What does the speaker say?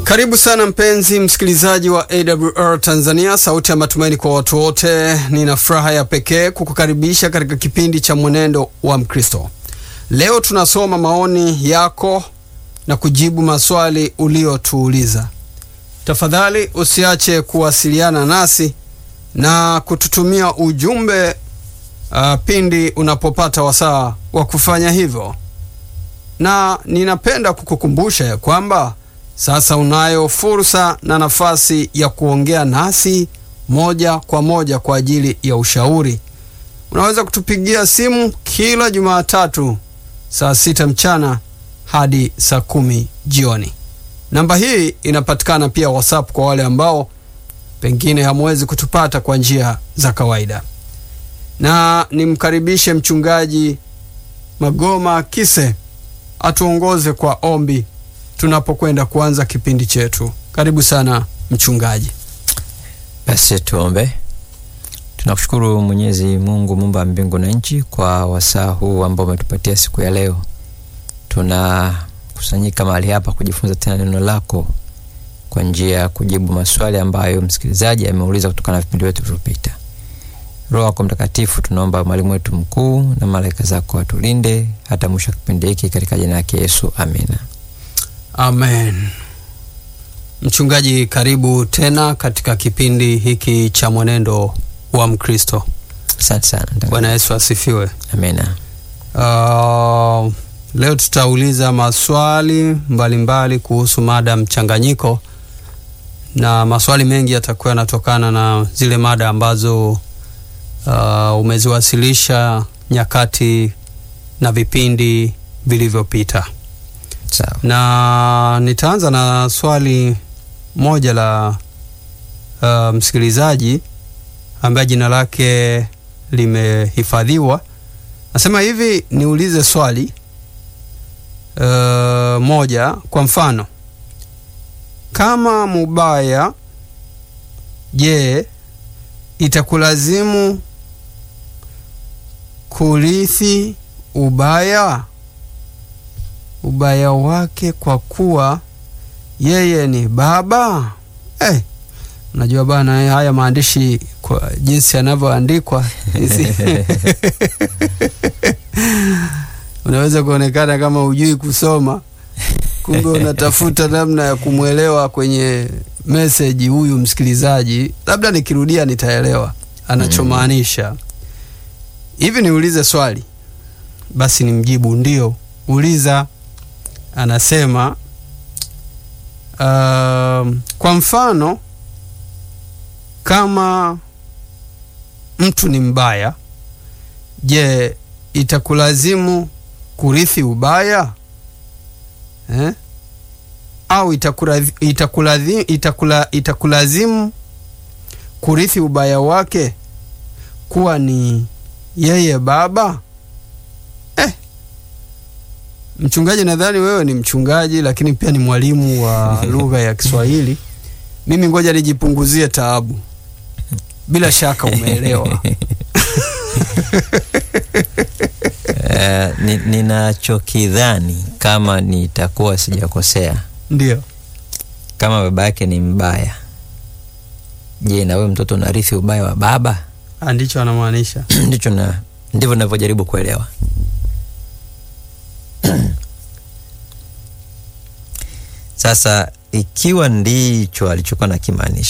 Karibu sana mpenzi msikilizaji wa AWR Tanzania, sauti ya matumaini kwa watu wote. Nina furaha ya pekee kukukaribisha katika kipindi cha mwenendo wa Mkristo. Leo tunasoma maoni yako na kujibu maswali uliotuuliza. Tafadhali usiache kuwasiliana nasi na kututumia ujumbe uh, pindi unapopata wasaa wa kufanya hivyo, na ninapenda kukukumbusha ya kwamba sasa unayo fursa na nafasi ya kuongea nasi moja kwa moja kwa ajili ya ushauri. Unaweza kutupigia simu kila Jumatatu saa sita mchana hadi saa kumi jioni. Namba hii inapatikana pia WhatsApp kwa wale ambao pengine hamwezi kutupata kwa njia za kawaida. Na nimkaribishe mchungaji Magoma Kise atuongoze kwa ombi tunapokwenda kuanza kipindi chetu. Karibu sana mchungaji. Basi tuombe. Tunakushukuru Mwenyezi Mungu muumba mbingu na nchi kwa wasaa huu ambao umetupatia siku ya leo. Tunakusanyika mahali hapa kujifunza tena neno lako kwa njia ya kujibu maswali ambayo msikilizaji ameuliza kutokana na vipindi vyetu vilivyopita. Roho yako Mtakatifu, tunaomba mwalimu wetu mkuu na malaika zako watulinde hata mwisho wa kipindi hiki katika jina lake Yesu, amina. Amen. Mchungaji, karibu tena katika kipindi hiki cha mwenendo wa Mkristo. Asante sana. Bwana Yesu asifiwe. Amina. Uh, leo tutauliza maswali mbalimbali mbali kuhusu mada mchanganyiko, na maswali mengi yatakuwa yanatokana na zile mada ambazo uh, umeziwasilisha nyakati na vipindi vilivyopita. Sawa. Na nitaanza na swali moja la uh, msikilizaji ambaye jina lake limehifadhiwa. Nasema hivi, niulize swali uh, moja. Kwa mfano, kama mubaya, je, itakulazimu kurithi ubaya ubaya wake kwa kuwa yeye ni baba eh? Unajua bana, haya maandishi kwa jinsi yanavyoandikwa unaweza kuonekana kama hujui kusoma, kumbe unatafuta namna ya kumwelewa kwenye meseji huyu msikilizaji. Labda nikirudia nitaelewa anachomaanisha. Hivi niulize swali basi nimjibu ndio. Uliza. Anasema uh, kwa mfano kama mtu ni mbaya, je, itakulazimu kurithi ubaya eh? Au itakulazimu, itakulazimu, itakula, itakulazimu kurithi ubaya wake kuwa ni yeye baba eh? Mchungaji, nadhani wewe ni mchungaji lakini pia ni mwalimu wa lugha ya Kiswahili. Mimi ngoja nijipunguzie taabu. Bila shaka umeelewa. Uh, ni, ninachokidhani kama nitakuwa sijakosea, Ndio. kama baba yake ni mbaya, je, na wewe mtoto unarithi ubaya wa baba? Ndicho anamaanisha. Ndicho na ndivyo navyojaribu kuelewa. Sasa ikiwa ndicho alichokuwa nakimaanisha